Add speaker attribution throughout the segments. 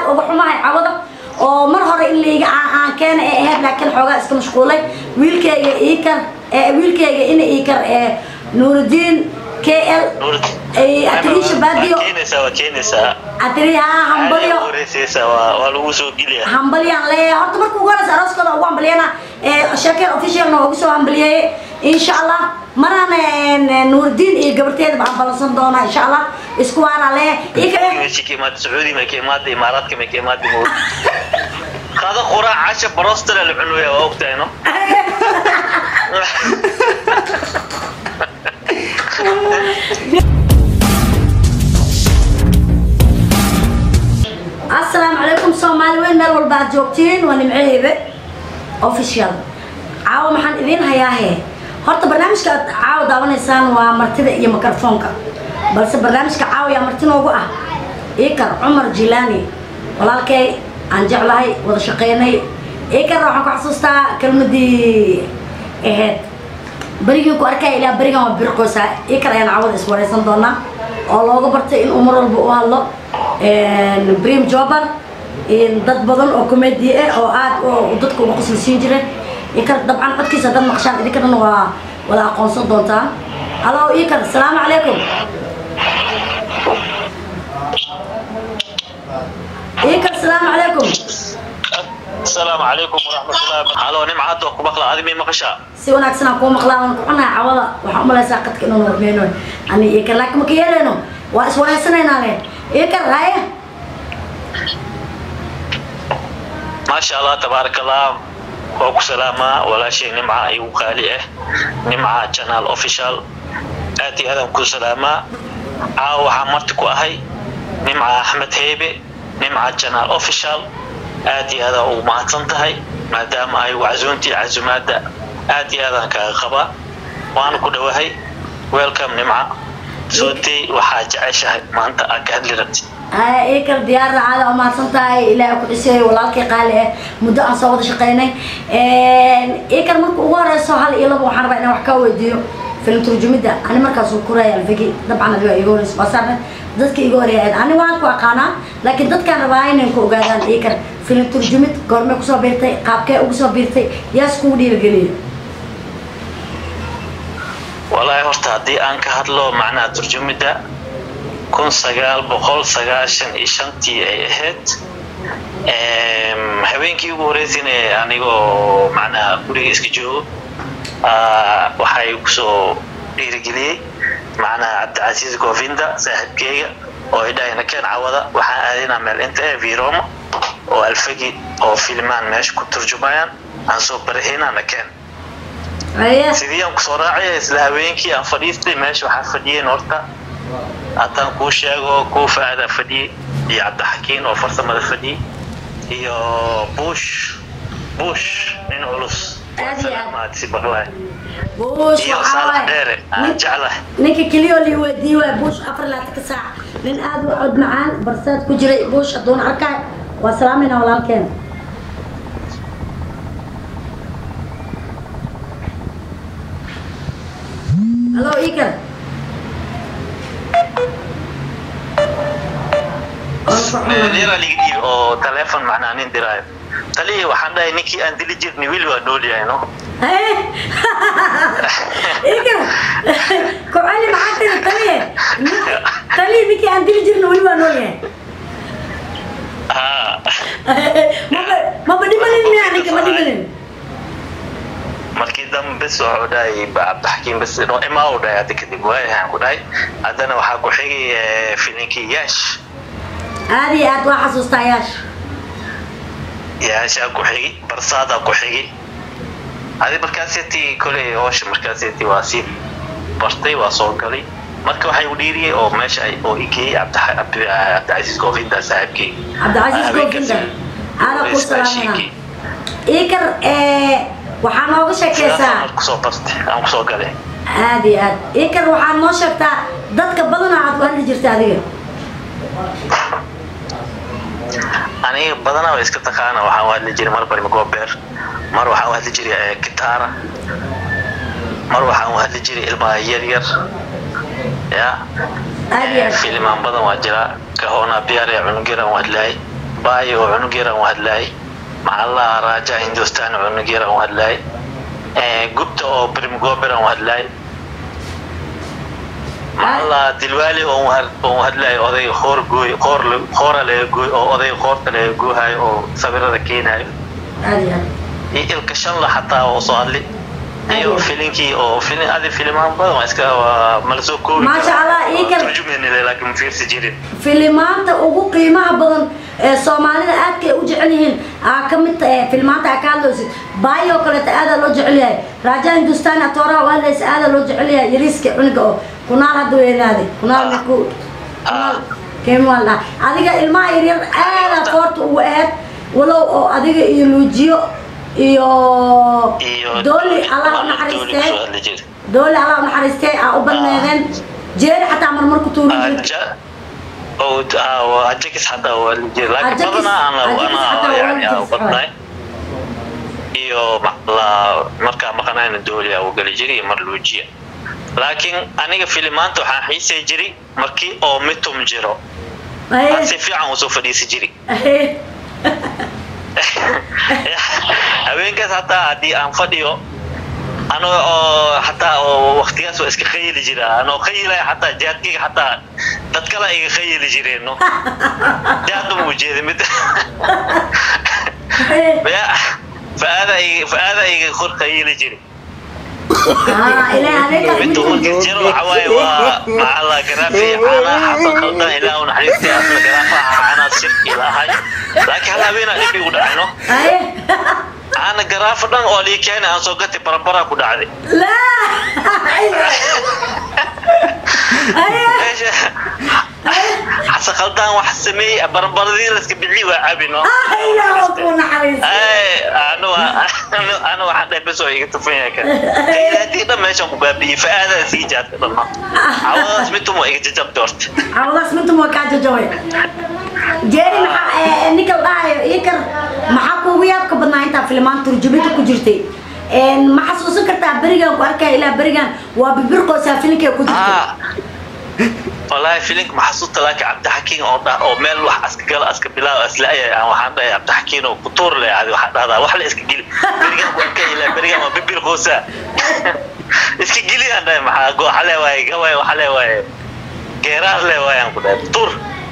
Speaker 1: uga xumahay cawada oo mar hore in layga aan aan keena ee ahayd laakiin xoogaa iska mashquulay wiilkayga iikar ee wiilkayga ina iikar ee nuurudiin k l atiriisha baadiyo
Speaker 2: keenaysaa waa keenaysaa
Speaker 1: atiriyaha hambalyo
Speaker 2: wareysaysaa waa waa lagu soo geliya
Speaker 1: hambalyan leeyahay horta marka ugu horeysa arooskooda ugu hambalyana ee sheekeen officialna ugu soo hambalyeeyey insha allah marana nuurdiin iyo gabarteeda baan ballansan doonaa insha allah isku waana leeyahay ika
Speaker 2: meesha ka imaada sacuudi may ka imaada imaaraadka may ka imaada mo qada quraac casha barostala la cunaya waa ogtahay no
Speaker 1: asalaamu calaykum soomaali weyn meel walba aad joogtiin waa nimcehebe official caawa maxaan idiin hayaahe horta barnaamijka aad caawa daawanaysaan waa martida iyo mikrofoonka balse barnaamijka caawa yaa marti noogu ah ikar cumar jilaani walaalkay aan jeclahay wada shaqeynay ikar waxaan ku xasuustaa kelmadii ahayd berigii ku arkaya ilaa berigan waa birqoosa ikar ayaan caawada iswareysan doonaa oo looga bartay inuu mar walba u hadlo brim jobar dad badan oo comedi ah oo aad dadka uga qosli siin jiray ikar dabcan codkiisa dad maqshaan idinkana waa wada aqoonsan doontaan halo ikar asalaamu calaykum ikar asalaamu calaykum
Speaker 2: asalaamu calaykum waraxmatullahi halo nimcad waa ku maqla adi may maqashaa
Speaker 1: si wanaagsan aan kuu maqlaa waan ku cunahay cawada waxaan umalaysaa qadka inuu hormeyno ani ikar laakiin maka yeeleyno waa iswareysanaynaa le ikar haye
Speaker 2: maasha allah tabaaraka allah waa ku salaamaa walaashay nimca igu qaali ah nimca channel official aad iyo aadaan ku salaamaa caawa waxaa marti ku ahay nimca axmed heebe nimca channel official aad iyo aadaan ugu mahadsan tahay maadaama ay wacsuuntii casumaadda aad iyo aadaan kaaga qabaa waana ku dhowahay welcome nimca sootey waxaa jeceshahay maanta aad ka hadli rabtid
Speaker 1: ikar diyaar raacada oo mahadsan tahay ilaahay ku dhisay walaalkay qaali ah muddo aan soo wada shaqeynay ikar marka ugu horeyso hal iyo laba waxaan rabaa inaan wax kaa weydiiyo film turjumidda ani markaas uu kuraya alfigi dabcan adiga iga horeyso basaarne dadka iga horeeyay ani waan ku aqaanaa laakiin dadkaan rabaa inay ku ogaadaan ikar film turjumid goormee kusoo biirtay qaabkee ugu soo biirtay yaas kugu dhiirigeliya
Speaker 2: walaahi horta haddii aan ka hadlo macnaha turjumidda kun sagaal boqol sagaashan iyo shantii ay ahayd habeenkii ugu horeysayna anigoo macnaha guriga iska joogo waxay kusoo dhiirigeliyey macnaha cabdicasiis govinda saaxiibkeyga oo idhahayna keen cawada waxaan aadaynaa meel inta ee viroma oo alfagi oo filmaan meesha ku turjumayaan aan soo barahaynana keen sidii aan kusoo raacaya isla habeenkii aan fadhiistay meesha waxaa fadhiyeen horta haddaan kuu sheego kuu faada fadhiyey iyo cabdixakiin oo farsamada fadhiyey iyo bush bush nin culus salaamaadsi baqlaay
Speaker 1: buush
Speaker 2: iyo
Speaker 1: waxaa
Speaker 2: saalax
Speaker 1: waaye
Speaker 2: dheere aan jeclahay
Speaker 1: ninka keliyo lii weydiiyey waa buush afar laatanka saac nin aad u cod macaan barsaad ku jiray buush hadduuna arkaay waa salaamayna walaalkeena halo ikar
Speaker 2: meelyara liga dhiibi oo taleefon macnaa nin diraayo talihii waxaan dhahay ninkii aan dili jirni weli waa nool yahay no
Speaker 1: ikar kocali maxaa tiri taliye taliye ninkii aan dili jirna weli waa nool yahay
Speaker 2: ha
Speaker 1: maba maba dhimanin miyaa ninka ma dhimanin
Speaker 2: markii dambe bes wuxuu dhahay cabdixakiim bes no imaa u dhahay hadda kadib waayahaan ku dhahay haddana waxaa ku xigay eh, filinkii yaash
Speaker 1: aad iyo aad waa xasuustaa yaash
Speaker 2: yaashaa ku xigi barsaadaa ku xigi adi markaaseti koley hoosha markaaseti waa sii bartay waa soo galay marka waxay u dhiiriyey oo meesha ay oo igeeyey cabdi- cabdi- cabdicasiis goofinda saaxiibkey
Speaker 1: cabdicasiis goofinda aana ku salaamana ikar waxaa nooga sheekeysaa
Speaker 2: aan kusoo bartay aan kusoo galay
Speaker 1: aad iyo aad ikar waxaa noo sheegtaa dadka badana aad u hadli jirta adiga
Speaker 2: aniga badanaa waa iska taqaana waxaan u hadli jiray mar barima goobeer mar waxaan u hadli jiray eh, gitaara mar waxaan u hadli jiray ilmaha yar yar ya
Speaker 1: aad iyo aad
Speaker 2: filimaan badan waa jira kahoona biyaar ee cunugyaraan u hadlahay baay oo cunug yaran u hadlaayay maxallaha raaja hindustan cunug yaran u hadlaayay gubta oo brimgoberan u hadlaayay maxallaha dilwaali oo u hadlaayay oday hoor gooy hoor hoora laga gooy oo oday hoorta laga goohayo oo sawirada keenayo
Speaker 1: aad iyo aad
Speaker 2: iyo ilka shanla xataa oo soo hadli iyo filinkii oo filin adi filimaan badan waa iska waa mala soo koobi
Speaker 1: Maasha Allah, ii kale-
Speaker 2: turjumeynile laakiin ma fiirsi jirin
Speaker 1: filimaanta ugu qiimaha badan ee soomaalida aadka ay u jecel yihiin aa ka mid tahay filimaanta aa ka hadlaysid baayo oo kaleeta aadaa loo jecel yahay raaja hindustan atooraha u hadlaysa aadaa loo jecel yahay yariiska cunuga oo kunaal hadda weynaaday kunaal niku kunaal keemwaan dhaha adiga ilmaha yaryar aadaa koorta ugu aad walow oo adiga iyo luujiyo iyo
Speaker 2: iyo
Speaker 1: dooli allah u
Speaker 2: dooli
Speaker 1: naxariistee
Speaker 2: kusoo hadli jira
Speaker 1: dooli allah u naxariistee aa u badneedeen jeeri xataa marmar ku tuurin jirta
Speaker 2: aja oo ah, waa ajakis xataa waa hadli jira laakiin
Speaker 1: Ajakis-
Speaker 2: badanaa ana
Speaker 1: ajakis xataa
Speaker 2: ana
Speaker 1: waa
Speaker 2: yani
Speaker 1: hadli
Speaker 2: aan u badnaay iyo la markaa maqanayna dooliya u gali jiray iyo mar luujiya laakiin aniga filimaanta waxaan xiisay jiray markii oo mitum jiro aan si fiican usoo fadhiisi jiray haweenkaas hataa haddii aan fadhiyo ano oo hataa oo waktigaas waa iska khayili jira anoo khayilaya hataa jaadkayga hataa dad kale iga khayili jireen no jaadka ma ujeeda mid faaada iga faaada iga kor khayili jiri mid markii jiro waxa waaye waa macalla garaafi caanaha xasan khaldan ilaa un xariirtay asla garaafaha caanaha shirki lahay laakiin hal habeenaa dhib igu dhacay no caana garaafa dhan oo lii keenay aan soo gatay barabara ku dhacday meesha xasan khaldan wax sameeyey barabaradii la iska bixi waa cabi no anu anu waxaan dhahay bes oo iga tufan yahay kan haddii dhan meeshan ku baabi'iyey fa-aadaa sii jaadka dhanna cawadaas midtum waa iga jajabta horta
Speaker 1: cawadaas mintum waa kaa jajabay jeeri maxaa ninka la dhahayo ikar maxaa kuugu yaabka badnaa intaa filimaan turjumada ku jirtay ma xasuusan kartaa berigan ku arkaya ilaa berigan waa bibirqoosaa filinka ku jirtay
Speaker 2: والله فيلينك محسوس لك عبد الحكيم او او ميل واحد اسك قال اسك بلا اسلاي انا waxaan dhahay عبد الحكيم oo kutur leh aad waxa dhahdaa wax la iska gili berigan ku arkay ila berigan ma bibil qoosa iska gili aan dhahay maxaa go xale waay gaway waxa le waay geeraar le waay aan ku dhahay kutur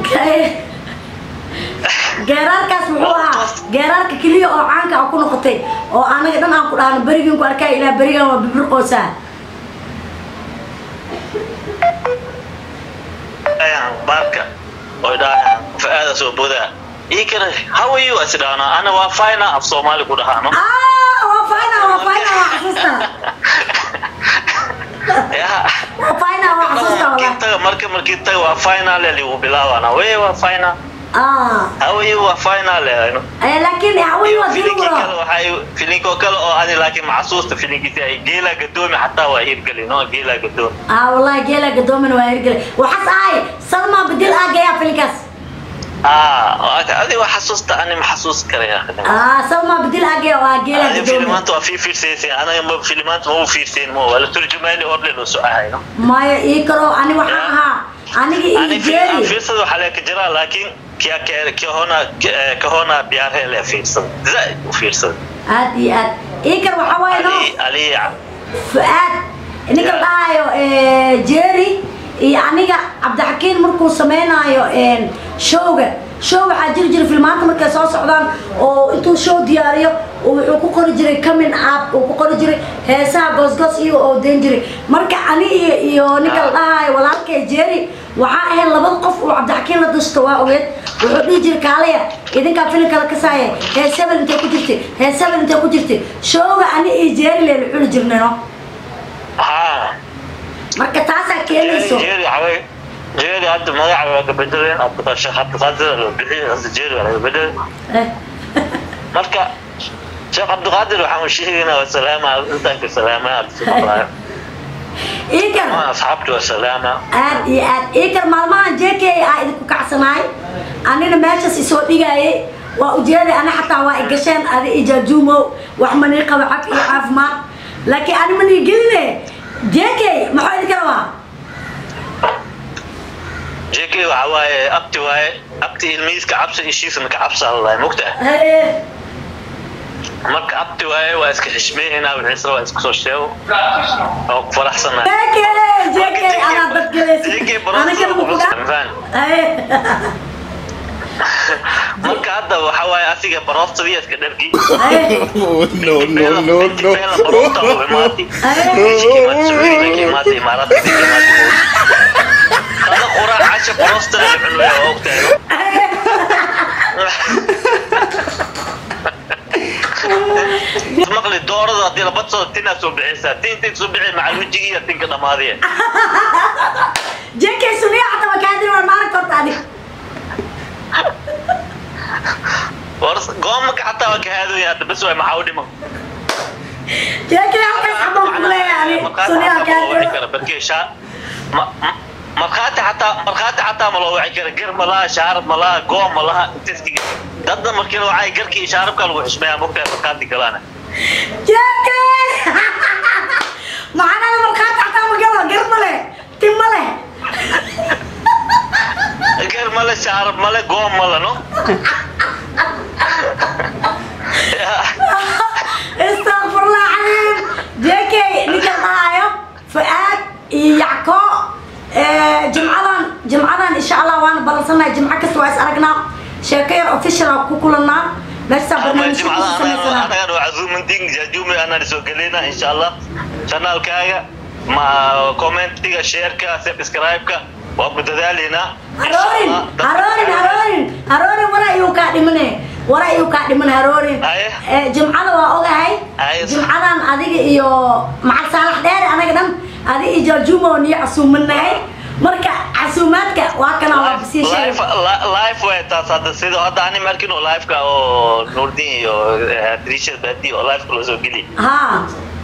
Speaker 1: geeraarkaas muxuu ahaa geeraarka keliya oo caanka ah ku noqotay oo anaga dhan aan ku dhahno berigan ku arkaya ilaa berigan waa bibirqoosaa
Speaker 2: ayaan baarka oo dhahaan fa-aada soo bodaa ii kana how are you as dhaana ana waa fine af soomaali ku dhahaano
Speaker 1: waa fayna waa fayna waa xasuusta waa fayna waa xasuusta wala
Speaker 2: taga marka markii taga waa final ligu bilaabaana wey waa final how are you waa final ayno
Speaker 1: laakiin haween waa
Speaker 2: filinkii
Speaker 1: dilwaro
Speaker 2: kale waxay filinkoo kale oo adi laakiin maxasuusta filinkiisi ay geela gadoomi xataa waa hirgeli no geela gadoomi
Speaker 1: aa wallahi geela gadoomin waa hirgele waxaas ahay salma bedel aagayaa filinkaas
Speaker 2: ah adi waa xasuusta ani ma xasuus karaya
Speaker 1: aa salma bedel aagaya waa geela
Speaker 2: adi
Speaker 1: gadoomin
Speaker 2: filimaanta waa fii fiirsaysay anaga ma filimaanta ma u fiirsayn mo waa la turjumaani orle loo soo ahayno
Speaker 1: maya ii karo ani waxaan ahaa aniga ii
Speaker 2: ani
Speaker 1: jeeri
Speaker 2: fiirsada waxaa lee ka jiraa laakiin kia kahona kahona biyaarhe lee fiirsada zaaid u fiirsada
Speaker 1: aad iyo aad ii kar waxaa waaye no
Speaker 2: ali ali
Speaker 1: fu'aad ninka la dhahayo jerry iyo aniga cabdixakiin markuu sameynaayo showga show waxaa jiri jiray filmaanta markay soo socdaan oo intuu show diyaariyo oo wuxuu ku qori jiray coming up uu ku qori jiray heesaha goosgoos iyo oo dayn jiray marka ani iyo iyo ninka la dhahayo walaalkay jerry waxaa ahayd labada qof uu cabdixakiin la dushto waa ogeed wuxuu dhihi jiray kaalaya idinkaa filimka la kasaaya hees hebel intay ku jirtay hees hebel intay ku jirtay showga ani iyo jerry leen cuni jirnayno
Speaker 2: haa
Speaker 1: marka taasaa keenayso
Speaker 2: jeeri xaway jeeri hadda magaca waa ka bedeleen abdulqashaq cabdiqaadir loo bixiyay hadda jeeri waa laga bedelay
Speaker 1: Eh,
Speaker 2: marka sheekh cabdiqaadir waxaan u sheegaynaa waa salaama intaan ka salaama abdulqaadir
Speaker 1: iikar
Speaker 2: ma asxaabtu waa salaama
Speaker 1: aad iyo aad iikar maalmahan jk aa idinku kacsanaay anina meeshaas isoo dhigaayay waa ujeeday ana xataa waa igasheen adi ijaajuumow wax manii qaba cab iyo caafimaad laakiin ani manii geline jk maxuu idinka rabaa
Speaker 2: jk waxa waaye abti waaye abti ilmihiiska cabsa ishiisana ka cabsaa ladahay mogtaa
Speaker 1: haye
Speaker 2: marka abti waaye waa iska xishmeynaa wixiisla waa iska soo sheego oo ku faraxsanaa
Speaker 1: jk jk anaa dadgalaysa
Speaker 2: jk
Speaker 1: anagana mukuda
Speaker 2: baroftan
Speaker 1: haye
Speaker 2: marka hadda waxa waaye asiga baroftadii iska dhargi
Speaker 1: haye
Speaker 3: Oh, no, no, no, no.
Speaker 2: barofta u imaatay هذا قراء عشا بروستا الحلوة وقتها مقلي دورة هذه لبطة تنا سبعيسة تين تين سبعي مع الوجهية تين كده ماضية
Speaker 1: jk suniya xataa makaadin waan maarag horta adig
Speaker 2: ورس قومك حتى وكهذا يا بس ما حاولي ما
Speaker 1: jk halkaas xabaan ku leeyahay suniya makaadin
Speaker 2: بركي شا مرخاتي حتى مرخاتي حتى ما لو وعي كره قر ملا شارب ملا قوم ملا تسكي ضد مركي لو وعي قركي شارب كان لو حشمها ممكن مرخاتي كلانا
Speaker 1: jk maxanada markhaati xataa magalo gar male tim male
Speaker 2: قر ملا شارب ملا قوم ملا نو
Speaker 1: استغفرullah caliim jk ninka dhahaayo fu'aad iyo yacko jimcadan jimcadan insha allah waana ballansanahay jimco kasta waa is aragnaa sheeko yar official aa ku kulanaa meeshaa barnaamijka ku samaysanaa
Speaker 2: أنا وعزوم دين جاجومي أنا نسوق لنا إن شاء الله شانال كاجا مع كومنت تيجا شير كا سبسكرايب كا وأبدا ذالينا
Speaker 1: haroorin haroorin haroorin haroorin wara ayuu kaa dhimane wara ayuu kaa dhiman haroorin
Speaker 2: Haye.
Speaker 1: Eh, jimcada waa ogahay
Speaker 2: Haye.
Speaker 1: jimcadan adiga iyo macag saalax dheere anaga dhan adiga iyo jaajumo niyo casuumanahay marka casuumaadka waa kana waa sii
Speaker 2: لايف
Speaker 1: sheegay
Speaker 2: لايف ويتا صاد سيدو هذا أنا مركين لايف كا أو نوردين يو تريشة بدي أو لايف كله زوجلي
Speaker 1: ها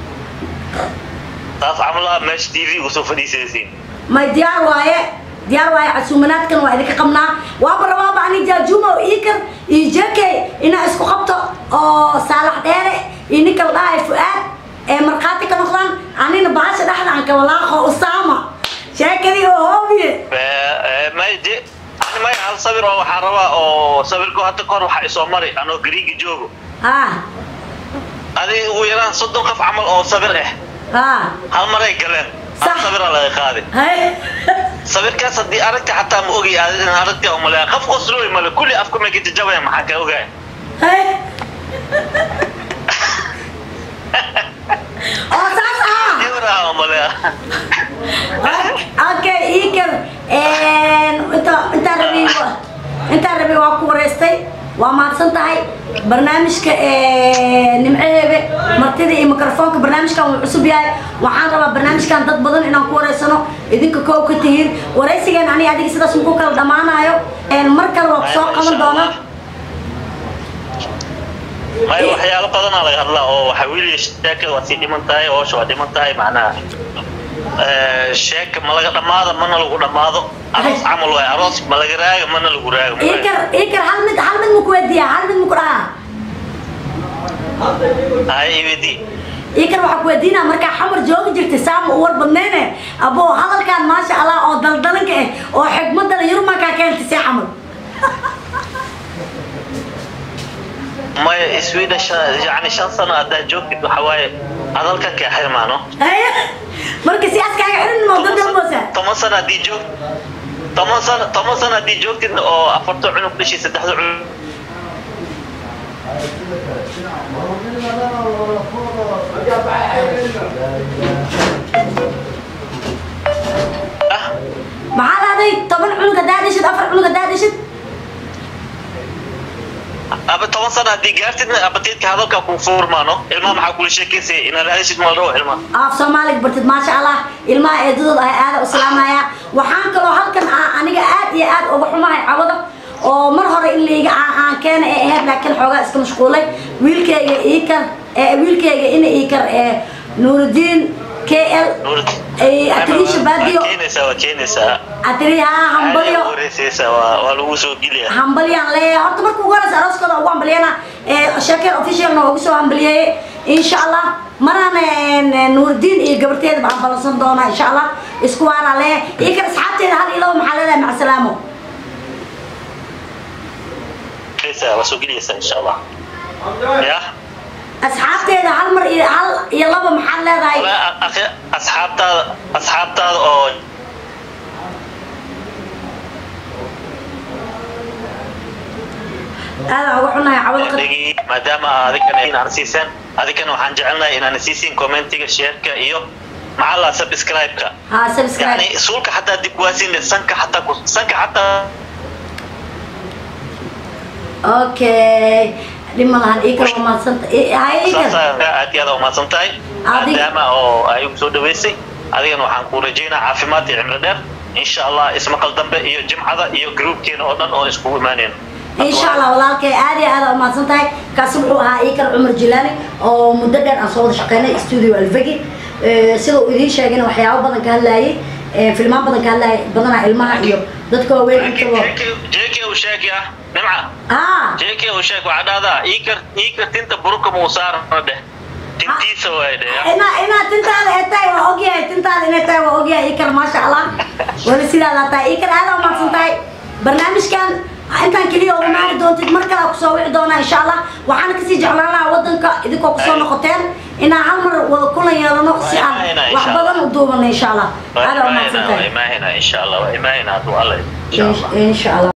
Speaker 2: تاس عملها مش تي في وسوف دي سيسين
Speaker 1: may diyaar waaye diyaar waaye casuumanaadkan waa idinka qabnaa waaba rabaaba ani jaajumo ikar iyo jekey inaa isku qabto oo saalax dheere iyo ninka la dhahayo fu'aad ee markhaati ka noqdaan anina bahasha dhexda aan ka walaaqo usaama sheekadii oo hoobiye
Speaker 2: ما يجي أنا ما يحل صبر أو حربا أو صبر كو حتى كور وحي سومري أنا غريق جوجو
Speaker 1: ha
Speaker 2: هذه ويران صدق قف عمل أو صبر إيه
Speaker 1: ha
Speaker 2: hal maray galeen hal
Speaker 1: Sax.
Speaker 2: sabira laga qaaday
Speaker 1: hay
Speaker 2: sabirkaas haddii aragta xataa ma ogi in aragti oo maleeya qof qoslooy male kulli afka ma gita jabaya maxaa ka ogaay
Speaker 1: hay oo saas ah
Speaker 2: ibraha oo maleeya
Speaker 1: okay ikar inta intaan rabi intaan rabi waa ku wareystay waa mahadsan tahay barnaamijka nimceheebe martida iyo mikrofoonka barnaamijkan wuu cusub yahay waxaan rabaa barnaamijkan dad badan inaan ku wareysano idinka koow ka tihiin wareysigeen aniga adiga sidaas muku kala dhammaanayo mar kale waa kusoo qaban doonaa
Speaker 2: may waxyaalo badanaa laga hadlaa oo waxa weli sheekada waa sii dhiman tahay hoosha waa dhiman tahay macnaha sheeka ma laga dhammaado mana lagu dhammaado aroos camal waay aroos ma laga raago mana lagu raago
Speaker 1: ikar ikar hal mid hal mid muku weydiiyaa hal mid muku dhahaa
Speaker 2: hay ibidi
Speaker 1: ikar waxaa ku weydiinaa markaa xamar joogi jirtay saama u war badnayne aboo hadalkaan maasha allah oo daldalanka ah oo xigmadana yurmankaa keentay see xamar
Speaker 2: maya sweden yani shan sano haddaa joogtid waxa waaye hadalka kaa xirmaano
Speaker 1: Haya, marka si askaaga xirin moo dadalboosa
Speaker 2: toban sano haddii joog toban sano toban sano haddii joogtid oo afarta cunug dhashii saddexda cunug ah
Speaker 1: maxaa dhahday toban cunug haddaa dhishid afar cunug haddaa dhishid
Speaker 2: aba toban sano haddii gaartidna abatiidka hadalka kuu furmaano ilmaha maxaa kula sheekaysaya inaad hadashid ma dhawo ilmaha
Speaker 1: af soomaaliga bartid maasha allah ilmaha eedadood ah aada u salaamaya waxaan kaloo halkan ah aniga aad iyo aad uga xumahay cawado oo mar hore in layga aan keena ee ahayd laakiin xoogaa iska mashquulay wiilkayga iikar ee wiilkayga ina iikar ee nuurudiin k l atiriisha baadiyo
Speaker 2: keenaysaa waa keenaysaa
Speaker 1: atiri haa hambalyo
Speaker 2: wareysaysaa waa waa lagu soo geliyaa
Speaker 1: hambalyaan leeyahay horta marka ugu horeysa arooskooda ugu hambalyana sheekeen officialna ugu soo hambalyeeyey insha allah marana nuurdiin iyo gabarteeda baan ballansan doonaa insha allah isku waanaa leeyahay iyo kan asxaabteeda hal ilo maxaa leedahay macasalaamo
Speaker 2: waa soo gelaysaa insha allah ya
Speaker 1: asxaabteeda hal mar iyo hal iyo laba maxaad leedahay
Speaker 2: Walaa, akhi asxaabtaada asxaabtaada oo
Speaker 1: aadaan uga xunahay cawada qad
Speaker 2: dhigi maadaama adigana inaan siisaan adigana waxaan jecelnahay inaan siisiin commentiga shareka iyo macalla subscribe-ka
Speaker 1: haa subscribe
Speaker 2: yani suulka xataa dib waasin sanka xataa ku sanka xataa
Speaker 1: okay dhima lahan ii kala umaadsanta hay ii kala
Speaker 2: saasa aad iyo aad u mahadsan tahay
Speaker 1: Adig-
Speaker 2: maadaama oo ay ugu soo dhaweysay adigana waxaan ku rajaynaa caafimaad iyo cimri dheer insha allah ismaqal dambe iyo jimcada iyo groupkeena oo dhan oo iskugu imaanayno
Speaker 1: insha allah walaalkay aad iyo aad aa umahadsan tahay kaasi wuxuu ahaa ii kala cumar jilaani oo muddo dheer aan soo wada shaqeynay studio alfagi sida uu idiin sheegayna waxyaabo badan ka hadlaayay filmaan badan ka hadlaayay badanaa ilmaha iyo dadka waaweyn intaba
Speaker 2: jk u sheeg ya nimca
Speaker 1: aa
Speaker 2: jk u sheeg waxaa dhahdaa iikar iikar tinta buruka muu saarana dheh tintiisa waay dheh ya.
Speaker 1: ina ina tintaada ay tahay waa ogyahay tintaada inay tahay waa ogyahay ikar maasha allah wali sidaa laa tahay ikar aad aa umahadsan tahay barnaamijkan intaan keliya uga maari doontid mar kale kusoo wici doonaa insha allah waxaana kasii jeclaan lahaa wadanka idinkoo kusoo noqoteen inaan hal mar wada kulan yeelano si aan
Speaker 2: Waa
Speaker 1: wax
Speaker 2: insha
Speaker 1: badan u duubano insha allah
Speaker 2: waa
Speaker 1: aad aa umahadsan
Speaker 2: imaanayna waa
Speaker 1: tahay
Speaker 2: imaanayna insha allah waa imaanayna hadduu alla insha allah
Speaker 1: insha allah